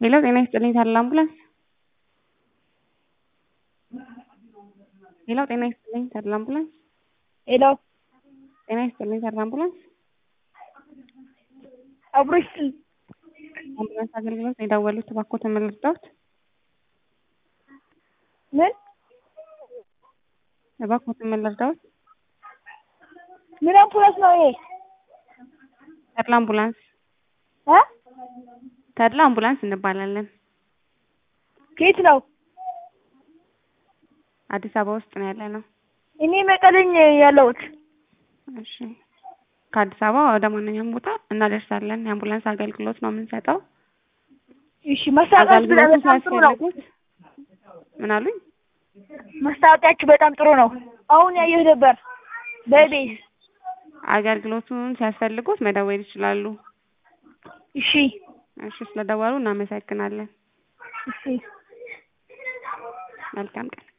ሄሎ ጤና ይስጥልኝ ታዲላ አምቡላንስ ሄሎ ጤና ይስጥልኝ ታዲላ አምቡላንስ ሄሎ ጤና ይስጥልኝ ታዲላ አምቡላንስ አብሮ ይስጥል አምቡላንስ አገልግሎት ነው የደወሉት እባክዎትን ምን ልርዳዎት ምን እባክዎትን ምን ልርዳዎት ምን አምቡላንስ ነው ይሄ ተድላ አምቡላንስ እ ተድላ አምቡላንስ እንባላለን ከየት ነው አዲስ አበባ ውስጥ ነው ያለነው እኔ መቀሌ ነኝ ያለሁት እሺ ከአዲስ አበባ ወደ ማንኛውም ቦታ እናደርሳለን የአምቡላንስ አገልግሎት ነው የምንሰጠው እሺ ማስታወቂያችሁ አገልግሎቱ በጣም ጥሩ ነው ሲያስፈልጉት ምን አሉኝ ማስታወቂያችሁ በጣም ጥሩ ነው አሁን ያየሁ ነበር በኢቢኤስ አገልግሎቱን ሲያስፈልጉት መደወል ይችላሉ እሺ እሺ ስለደወሉ እናመሰግናለን እሺ መልካም ቀን